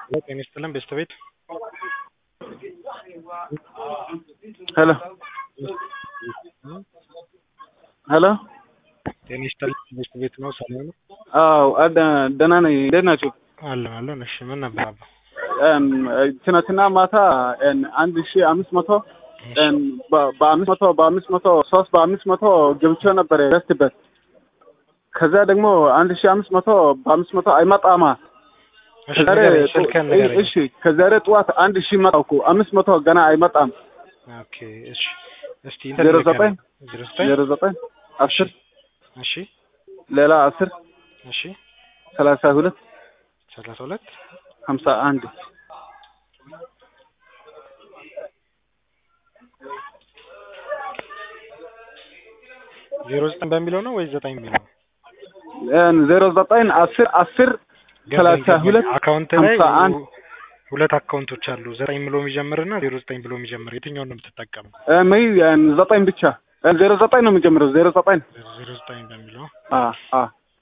ጤና ይስጥልን ቤተሰቤት ሄሎ ሄሎ ጤና ይስጥልን ቤተሰቤት ነው። ሰላም ነው? አዎ አደ- ደህና ነኝ። እንዴት ናችሁ? አለን አለን። እሺ ምን ነበር አባ? እም፣ ትናንትና ማታ እም፣ አንድ ሺ አምስት መቶ እም፣ በ- በአምስት መቶ በአምስት መቶ ሶስት በአምስት መቶ ገብቼ ነበር ረስትበት ከዛ ደግሞ አንድ ሺ አምስት መቶ በአምስት መቶ አይመጣማ እሺ ከዛሬ ንገረኝ፣ ጡ- ስልክህን ንገረኝ። እሺ ከዛሬ ጠዋት አንድ ሺ መጣው እኮ አምስት መቶ ገና አይመጣም። ኦኬ እሺ። እስቲ ዜሮ ዘጠኝ ዜሮ ዘጠኝ ዜሮ ዘጠኝ አስር እሺ ሌላ አስር እሺ ሰላሳ ሁለት ሰላሳ ሁለት ሀምሳ አንድ ዜሮ ዘጠኝ በሚለው ነው ወይስ ዘጠኝ የሚለው? እም፣ ዜሮ ዘጠኝ አስር አስር ሰላሳ ሁለት አካውንት ላይ ሀምሳ አንድ ሁለት አካውንቶች አሉ። ዘጠኝ ብሎ የሚጀምርና ዜሮ ዘጠኝ ብሎ የሚጀምር የትኛውን ነው የምትጠቀመው? እም፣ እም፣ ዘጠኝ ብቻ እም፣ ዜሮ ዘጠኝ ነው የሚጀምረው ዜሮ ዘጠኝ ዜሮ ዘጠኝ በሚለው አ አ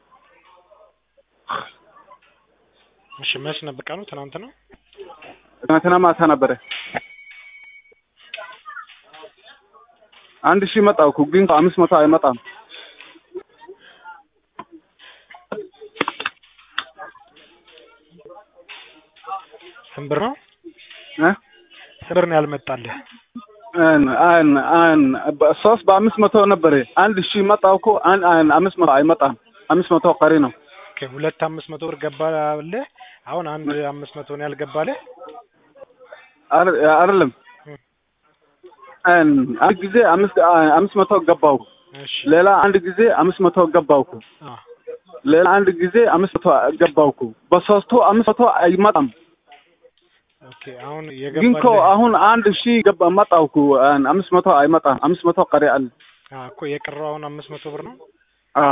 እሺ። መች ነበር ቀኑ? ትናንት ነው። ትናንትና ማታ ነበረ። አንድ ሺህ መጣው እኮ ግን አምስት መቶ አይመጣም። ስንት ብር ነው? እ ስንት ብር ነው ያልመጣልህ? አን አን አን ሶስት በአምስት መቶ ነበረ። አንድ ሺህ መጣው እኮ አን አን አምስት መቶ አይመጣም። አምስት መቶ ቀሪ ነው። ኦኬ ሁለት አምስት መቶ ብር ገባልህ። አሁን አንድ አምስት መቶ ነው ያልገባልህ። አር- አይደለም አን አንድ ጊዜ አምስት አምስት መቶ ገባው። እሺ ሌላ አንድ ጊዜ አምስት መቶ ገባው እኮ አ ሌላ አንድ ጊዜ አምስት መቶ ገባው እኮ በሶስቱ አምስት መቶ አይመጣም። ኦኬ አሁን ግን እኮ የገባልህ አሁን አንድ ሺህ ገባ መጣው እኮ አን አምስት መቶ አይመጣም። አምስት መቶ ቀሪ አለ። አ እኮ የቀረው አሁን አምስት መቶ ብር ነው። አ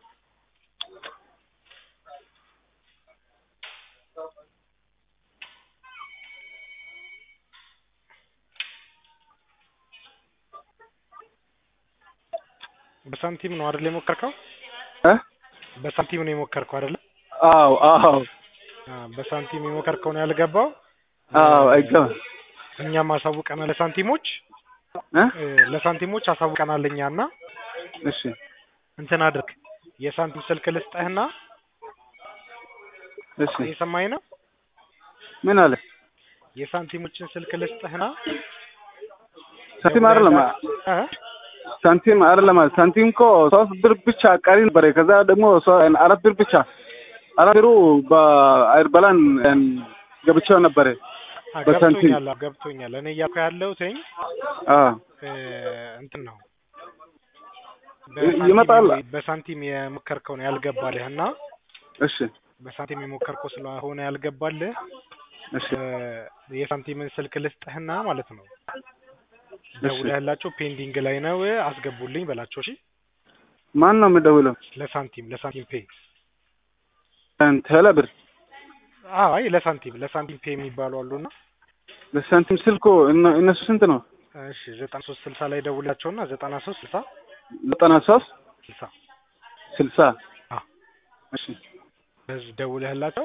በሳንቲም ነው አይደል የሞከርከው? እ በሳንቲም ነው የሞከርከው አይደል? አዎ አዎ አ በሳንቲም የሞከርከው ነው ያልገባው። አዎ አይገባም እኛም አሳውቀናል ለሳንቲሞች እ እ ለሳንቲሞች አሳውቀናል እኛና እሺ እንትን አድርግ የሳንቲም ስልክ ልስጠህና እሺ እየሰማኝ ነው። ምን አለ የሳንቲሞችን ስልክ ልስጠህና ሳንቲም አይደለም እ ሳንቲም አይደለም ሳንቲም እኮ ሶስት ብር ብቻ ቀሪ ነበረ። ከዛ ደግሞ ሶ- አራት ብር ብቻ አራት ብሩ በአይርበላን ገብቼው ነበረ። አ በሳንቲም ገብቶኛል አዎ፣ ገብቶኛል። እኔ እያልኩ ያለሁትኝ አ እ እንትን ነው ይ- ይመጣል። በሳንቲም በሳንቲም የሞከርከው ነው ያልገባልህ እና እሺ በሳንቲም የሞከርከው ስለሆነ ያልገባልህ እሺ እ የሳንቲምን ስልክ ልስጥህና ማለት ነው ደውለህላቸው ፔንዲንግ ላይ ነው አስገቡልኝ በላቸው። እሺ ማን ነው የምደውለው? ለሳንቲም ለሳንቲም ፔ ቴሌ ብር አዎ አይ ለሳንቲም ለሳንቲም ፔ የሚባሉ አሉና ለሳንቲም ስልኮ እነ- እነሱ ስንት ነው? እሺ ዘጠና ሶስት ስልሳ ላይ ደውላቸውና ዘጠና ሶስት ስልሳ ዘጠና ሶስት ስልሳ ስልሳ አ እሺ በዚህ ደውለህላቸው